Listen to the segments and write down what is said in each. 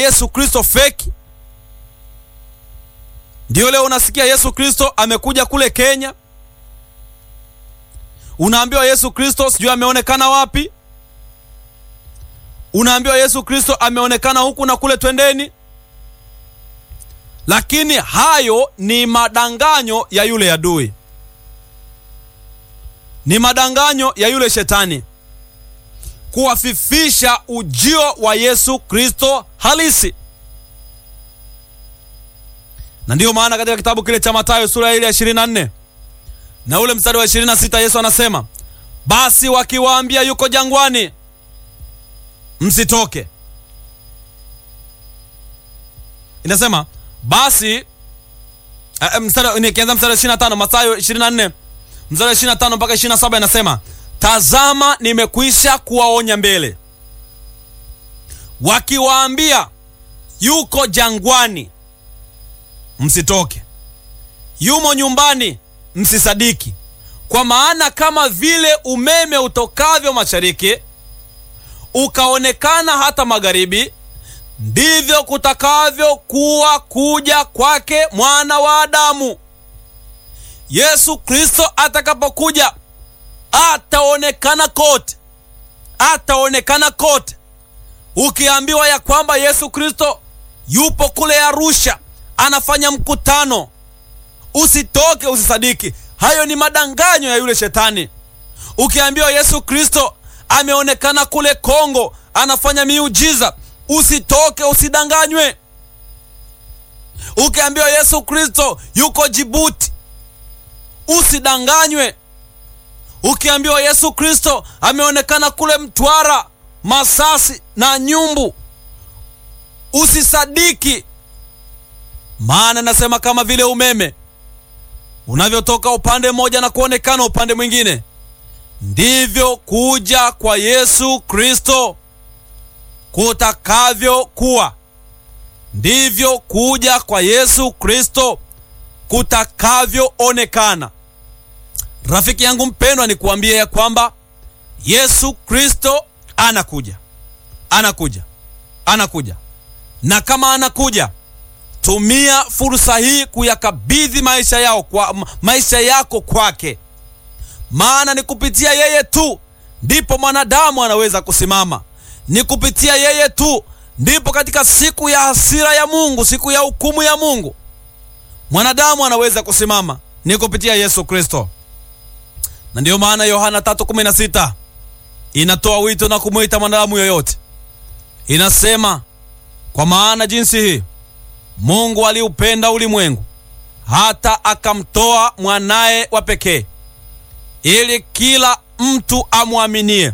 Yesu Kristo feki. Ndio leo unasikia Yesu Kristo amekuja kule Kenya, unaambiwa Yesu Kristo sijui ameonekana wapi, unaambiwa Yesu Kristo ameonekana huku na kule, twendeni. Lakini hayo ni madanganyo ya yule adui, ni madanganyo ya yule shetani kuwafifisha ujio wa Yesu Kristo halisi. Na ndiyo maana katika kitabu kile cha Mathayo sura ile ya 24 na ule mstari wa 26 Yesu anasema, basi wakiwaambia yuko jangwani, msitoke. Inasema basi mstari nikianza mstari wa 25 Mathayo 24 mstari wa 25 mpaka 27 inasema Tazama, nimekwisha kuwaonya mbele. Wakiwaambia yuko jangwani, msitoke; yumo nyumbani, msisadiki. Kwa maana kama vile umeme utokavyo mashariki ukaonekana hata magharibi, ndivyo kutakavyokuwa kuja kwake Mwana wa Adamu. Yesu Kristo atakapokuja ataonekana kote, ataonekana kote. Ukiambiwa ya kwamba Yesu Kristo yupo kule Arusha anafanya mkutano, usitoke, usisadiki. Hayo ni madanganyo ya yule shetani. Ukiambiwa Yesu Kristo ameonekana kule Kongo anafanya miujiza, usitoke, usidanganywe. Ukiambiwa Yesu Kristo yuko Jibuti, usidanganywe. Ukiambiwa Yesu Kristo ameonekana kule Mtwara, Masasi na Nyumbu, usisadiki. Maana nasema kama vile umeme unavyotoka upande mmoja na kuonekana upande mwingine, ndivyo kuja kwa Yesu Kristo kutakavyokuwa. Ndivyo kuja kwa Yesu Kristo kutakavyoonekana. Rafiki yangu mpendwa, ni kuambia ya kwamba Yesu Kristo anakuja, anakuja, anakuja. Na kama anakuja, tumia fursa hii kuyakabidhi maisha yao kwa maisha yako kwake, maana ni kupitia yeye tu ndipo mwanadamu anaweza kusimama. Ni kupitia yeye tu ndipo katika siku ya hasira ya Mungu, siku ya hukumu ya Mungu, mwanadamu anaweza kusimama. Ni kupitia Yesu Kristo na ndiyo maana Yohana 3:16 inatoa wito na kumwita mwanadamu yoyote, inasema kwa maana jinsi hii Mungu aliupenda ulimwengu hata akamtoa mwanaye wa pekee, ili kila mtu amwaminie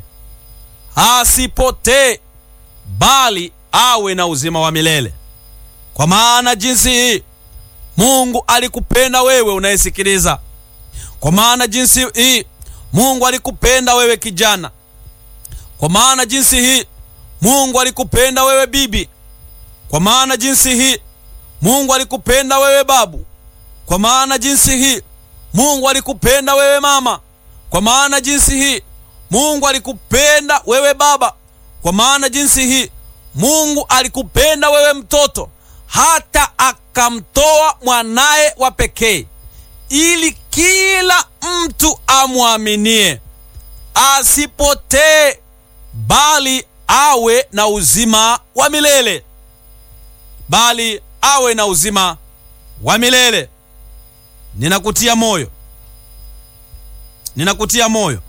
asipotee, bali awe na uzima wa milele. Kwa maana jinsi hii Mungu alikupenda wewe unayesikiliza kwa maana jinsi hii Mungu alikupenda wewe kijana. Kwa maana jinsi hii Mungu alikupenda wewe bibi. Kwa maana jinsi hii Mungu alikupenda wewe babu. Kwa maana jinsi hii Mungu alikupenda wewe mama. Kwa maana jinsi hii Mungu alikupenda wewe baba. Kwa maana jinsi hii Mungu alikupenda wewe mtoto, hata akamtoa mwanaye wa pekee ili kila mtu amwaminie asipotee, bali awe na uzima wa milele, bali awe na uzima wa milele. Ninakutia moyo, ninakutia moyo,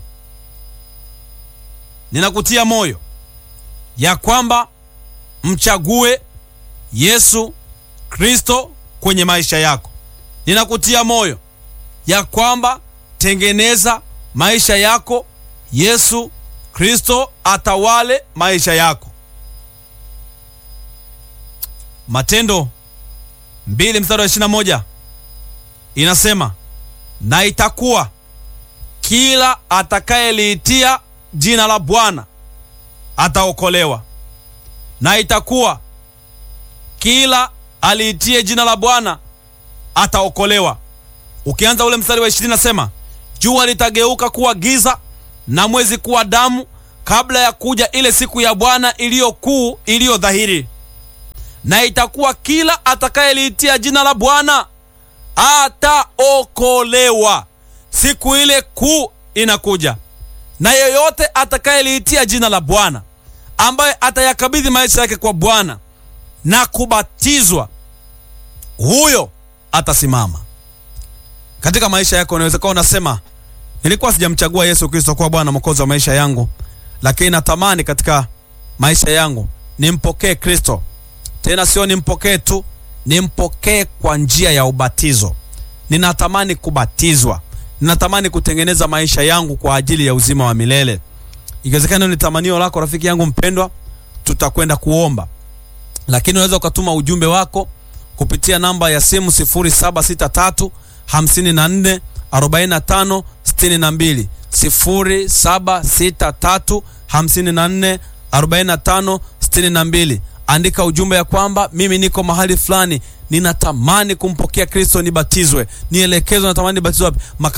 ninakutia moyo ya kwamba mchague Yesu Kristo kwenye maisha yako. Ninakutia moyo ya kwamba tengeneza maisha yako, Yesu Kristo atawale maisha yako. Matendo mbili mstari wa ishirini na moja inasema, na itakuwa kila atakayeliitia jina la Bwana ataokolewa. Na itakuwa kila aliitie jina la Bwana ataokolewa. Ukianza ule mstari wa ishirini nasema, jua litageuka kuwa giza na mwezi kuwa damu kabla ya kuja ile siku ya Bwana iliyo kuu iliyo dhahiri. na itakuwa kila atakayeliitia jina la Bwana ataokolewa. Siku ile kuu inakuja, na yeyote atakayeliitia jina la Bwana, ambaye atayakabidhi maisha yake kwa Bwana na kubatizwa, huyo atasimama. Katika maisha yako unaweza kuwa unasema, nilikuwa sijamchagua Yesu Kristo kuwa Bwana Mwokozi wa maisha yangu, lakini natamani katika maisha yangu nimpokee Kristo. Tena sio nimpokee tu, nimpokee kwa njia ya ubatizo. Ninatamani kubatizwa, ninatamani kutengeneza maisha yangu kwa ajili ya uzima wa milele. Ikiwezekana ni tamanio lako, rafiki yangu mpendwa, tutakwenda kuomba, lakini unaweza ukatuma ujumbe wako kupitia namba ya simu 0763 54 45 62 0763 54 45 62. Andika ujumbe ya kwamba mimi niko mahali fulani, ninatamani kumpokea Kristo, nibatizwe, nielekezwe, natamani nibatizwe wapi?